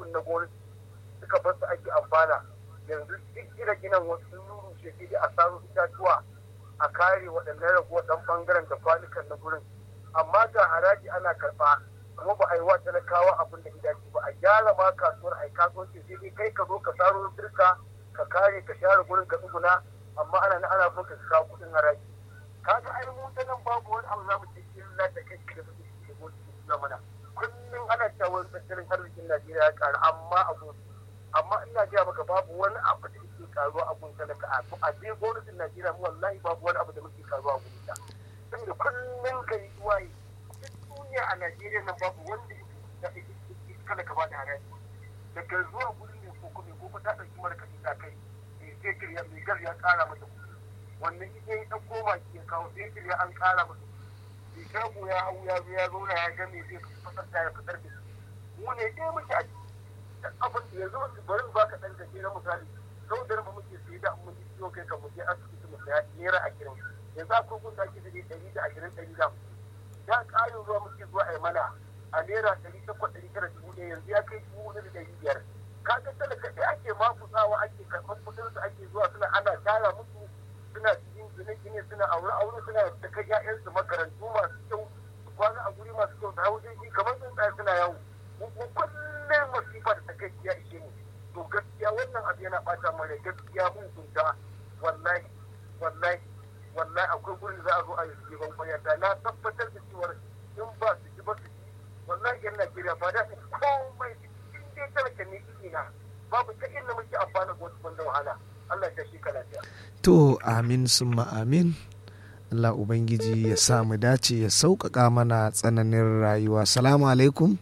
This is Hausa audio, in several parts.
kuɗin na gwamnati suka bar su ake amfana yanzu duk gina ginan wasu sun rurrushe sai dai a saro itatuwa a kare waɗannan raguwar ɗan ɓangaren da kwanukan na gurin amma ga haraji ana karɓa kuma ba a yi wa talakawa abin da gidaje ba a gyara ma kasuwar a yi kasuwanci sai dai kai ka zo ka saro birka ka kare ka share gurin ka tsuguna amma ana na ana so ka kawo kuɗin haraji kaga ai mu ta nan babu wani abu za mu ce illa da kai da muke da gwamnati suna mana kullum ana cewa tattalin arzikin Najeriya ya ƙara amma a amma ina gaya maka babu wani abu da yake karuwa a gun talaka a je gwamnatin Najeriya mu wallahi babu wani abu da muke karuwa a gun ta saboda kullum kai waye duk duniya a Najeriya nan babu wanda yake kada ka bada haraji daga zuwa gurin ne ko kuma ko ta dauki mara kashi ta kai sai ya mai gar ya kara mata kuɗi wannan ita ya ɗauko baki ya kawo sai ya an kara mata kuɗi shago ya hau ya zo ya zauna ya ga me zai fasar da ya fitar da shi mu ne dai muke a abin da yanzu wasu bari ba ka ɗan gaje na misali sau da mu muke sayi da mun ciwo kai kan mu je asibiti mu saya naira ashirin yanzu akwai kun da ake da ɗari da ashirin ɗari da da ƙarin ruwa muke zuwa a mana a naira ɗari takwas ɗari tara dubu ɗaya yanzu ya kai dubu huɗu da ɗari biyar kaga talaka ɗaya ake mafutsawa ake karɓar kuɗin su ake zuwa suna ana tara musu suna cikin gine-gine suna aure-aure suna da kai 'ya'yansu makarantu masu kyau kwana a guri masu kyau da hau jirgi kamar tsuntsaye suna yawo kullum masifa da take ya ishe mu to gaskiya wannan abu yana bata mana gaskiya mun kunta wallahi wallahi wallahi akwai gurin za a zo a yi jiban kwaya da na tabbatar da cewa in ba su ji ba su ji wallahi yan Najeriya ba da komai in dai talaka ne ina babu ta inda muke amfana da wasu banda wahala Allah ya shi ka lafiya to amin summa amin Allah Ubangiji ya sa mu dace ya sauƙaƙa mana tsananin rayuwa. Salamu alaikum.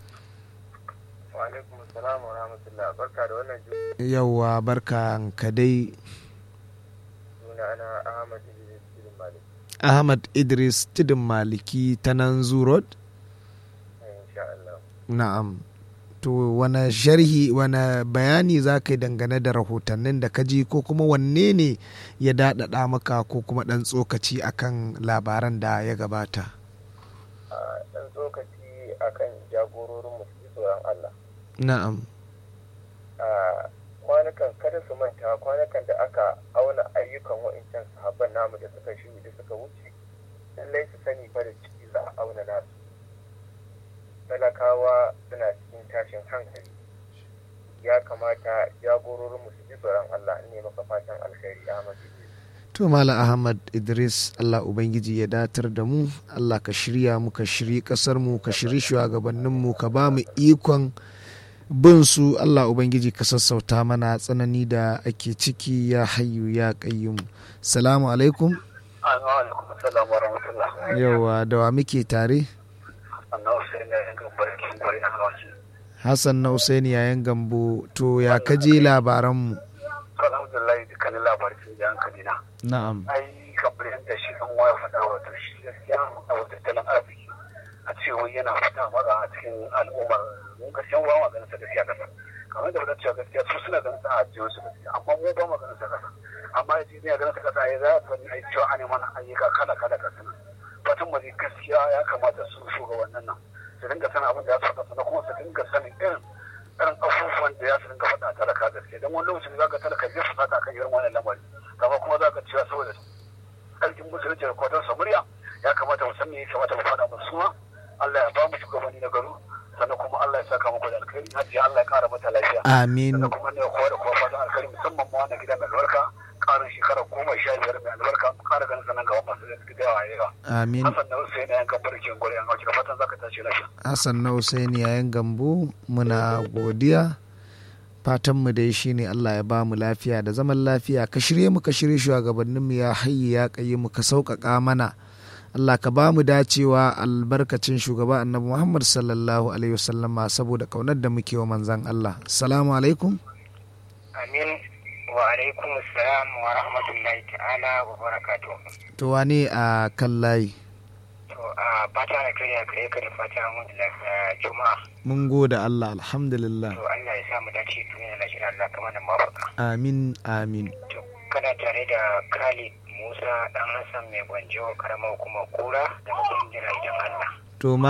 Wa alaikum salam wa rahmatullah. Barka da wannan Yawwa barka ka dai. Suna ana Ahmad Idris Tidin Maliki. Ahmad Idris Tidin Maliki ta nan Road? Insha Allah. Na'am. To wane sharhi wane bayani za ka yi dangane da rahotannin da ka ji ko kuma wanne ne ya daɗaɗa maka ko kuma ɗan tsokaci akan labaran da ya gabata? Ɗan tsokaci akan jagororin musu tsoron Allah. Na'am. Kwanukan kada su manta kwanukan da aka auna ayyukan wa'incan sahabban namu da suka shi da suka wuce lallai su sani fa da ciki za a auna nasu. talakawa suna cikin tashin hankali ya kamata jagororin su ji tsoron Allah ne maka fatan alkhairi Ahmad To Malam Ahmad Idris Allah Ubangiji ya datar da mu Allah ka shirya mu ka shiri kasar mu ka shiri shugabannin mu ka ba mu ikon bin su Allah Ubangiji ka sassauta mana tsanani da ake ciki ya hayyu ya qayyum Salamu alaikum alaikum assalam wa rahmatullah Yawa da wa muke tare Hassan na Usaini yayin gambo to ya kaje labaranmu. Alhamdulillah dukkanin labarin sun ji hankali na. Na'am. Ai kamar yadda shi an waya faɗa wato shi gaskiya a wata tattalin arziki a ce wai yana fita maza a cikin al'ummar mun gaskiya ba ma ganin sa gaskiya kasa. Kamar da wadda cewa gaskiya su suna ganin sa a jiyo su gaskiya amma mu ba ma ganin sa kasa. Amma ya ce ne ganin sa kasa ya za a fani ai cewa an yi mana ayyuka kala kala kasa nan. Fatan mu gaskiya ya kamata su shugabannin nan. su dinga sanin abin da ya faɗa sannan kuma su dinga sanin irin irin abubuwan da ya su dinga faɗa talaka gaske don wani lokacin za ka talaka zai fusata kan irin wannan lamari kama kuma za ka cewa saboda ƙarfin musulunci da kwatar samuriya ya kamata mu san me ya kamata mu faɗa musu ma Allah ya ba mu shugabanni na garu sannan kuma Allah ya saka muku da alkhairi hajiya Allah ya kara mata lafiya Amin. sannan kuma ne kowa da kowa fatan alkhairi musamman ma wannan gida mai albarka ƙarin shekara goma sha biyar mai albarka ƙara ganin sanan gaba masu da yawa yawa Amin. Hassan na Hussein yan gambar ke gwari an hauki fatan zaka tashi lafiya Hassan na Usaini yayin gambo muna godiya. Fatanmu dai shine Allah ya ba mu lafiya da zaman lafiya ka shirye mu ka shirye shugabanninmu ya hayyi ya kayi mu ka sauƙaƙa mana. Allah ka ba mu dacewa albarkacin shugaba annabi Muhammad sallallahu alaihi wasallama saboda kaunar da muke wa manzan Allah. Salamu alaikum. Amin wa alaikum salam wa rahmatullahi ta'ala wa barakatuh. To wane a kan layi? To a fata na kai ya kai ka da fata mun da lafiya juma'a. Mun gode Allah alhamdulillah. To Allah ya sa mu dace duniya na shirin Allah kamar da mafaka. Amin amin. To kana tare da Khalid Musa dan Hassan mai gwanjo karamar hukumar kura daga kungiyar idan Allah. To